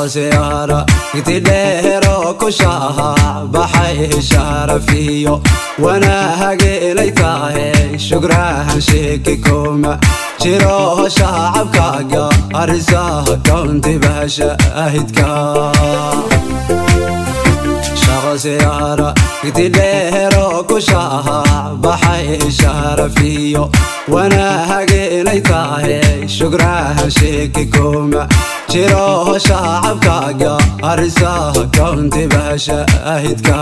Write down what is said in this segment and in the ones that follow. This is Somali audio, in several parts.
shaqasiyaara gididheero ku shaaha baxay sharafiyo wanaage inay tahay shugrahan sheeki kuma jiro shacabkaaga arisaha kauntiba shaahidka shaqasiyaara gididheero ku shaaha baxay sharafiyo wanaage inay tahay shugrahan sheeki kuma jiro shacabkaaga arisaha kauntiba shaahidka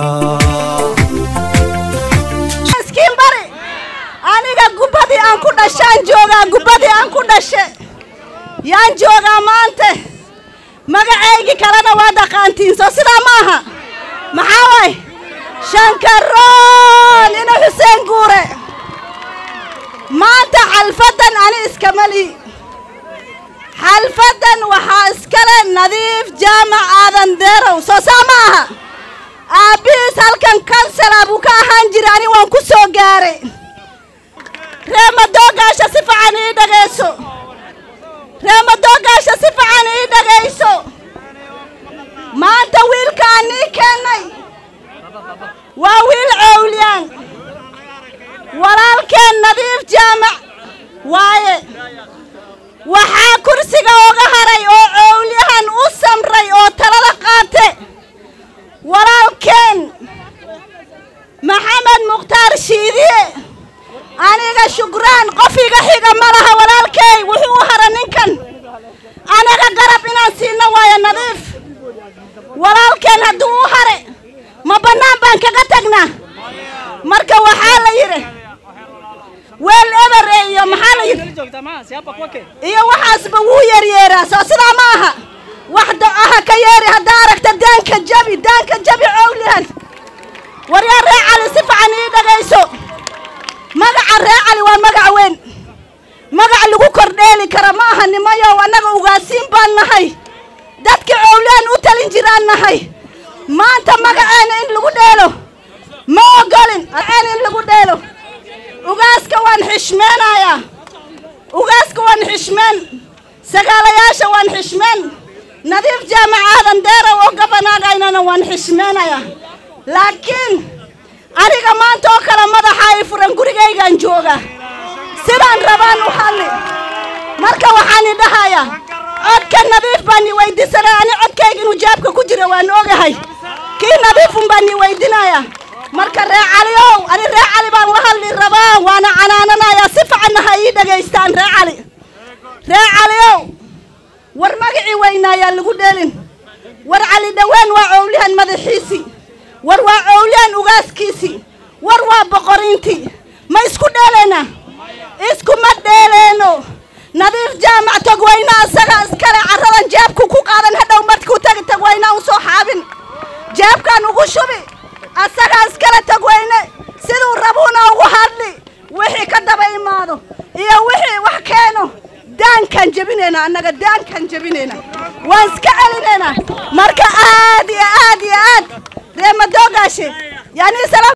miskiin bari aniga gubbadii aan ku dhashaan joogaa gubbadii aan ku dhashe yaan joogaa maanta magacaygii kalena waa dhaqaantiin soo sidaa ma aha maxaa waay shankaroon ina xuseen guure maanta xalfaddan ani iskama lihi xalfaddan waxaa iskale nadiif jaamac aadan deerow soo saa ma aha aabbihiis halkan kansala buu ka ahaan jira ani waan ku soo gaaray reemadoogaasha si fican ii dhagayso reemadoogaasha si fican ii dhagayso maanta wiilkaan nii keennay waa wiil cowlyaan walaalkeen nadiif jaamac waaye waxaa kursiga oga haray oo cowlyahan u samray oo talada qaate walaalkeen maxamed mukhtaar shiidiye aniga shukraan qof iga xiga ma laha walaalkey wuxuu u hara ninkan anaga garab inaan siino waayo nadiif walaalkeen hadduu u hare ma bannaan baan kaga tagnaa marka waxaa la yidhi weel ebere iyo maxaa la yidhi iyo waxaasba wuu yeryeeraa soo sidaa ma aha wax do-aha ka yeeri haddaa aragta daanka jabi daanka jabi cowlihan waryaa ree cali si fican ii dhagayso magaca ree cali waa magac weyn magac lagu kordheeli kara ma aha nimayow annaga ugaasiin baan nahay dadka cowlihan u talin jiraan nahay maanta magaceena in lagu dheelo ma ogolin magaceena in lagu dheelo ugaaska waan xishmeenayaa ugaaska waan xishmeen sagaalayaasha waan xishmeen nadiif jaamac aadan deerow oo gabanaagaynana waan xishmeenayaa laakiin aniga maanta oo kale madaxa ay furan gurigaygaan jooga sidaan rabaan u hadli marka waxaan i dhahayaa codka nadiif baan i weydiisanaya ani codkayga inuu jaabka ku jira waan ogahay kii nadiifun baan i weydinayaa marka ree caliow ani ree cali baan la hadli rabaa waana canaananayaa si ficanna ha ii dhagaystaan ree cali ree caliow war magacii weynaayaa lagu dheelin war cali dhowaan waa cowlihan madaxiisii war waa cowlihan ugaaskiisii war waa boqoriintii ma isku dheelaynaa iskuma dheeleyno nadiif jaamac tagwayna asaga iskale carradan jeebku ku qaadan hadhow markuu tagi tagwayna u soo xaabin jeebkaan ugu shubi asagaa iskale tagwayne siduu rabuuna ugu hadli wixii ka daba imaado iyo wixii wax keeno daankaan jebinayna annaga daankaan jebinayna waan iska celinaynaa marka aad iyo aad iyo aad reemadoogaashe yani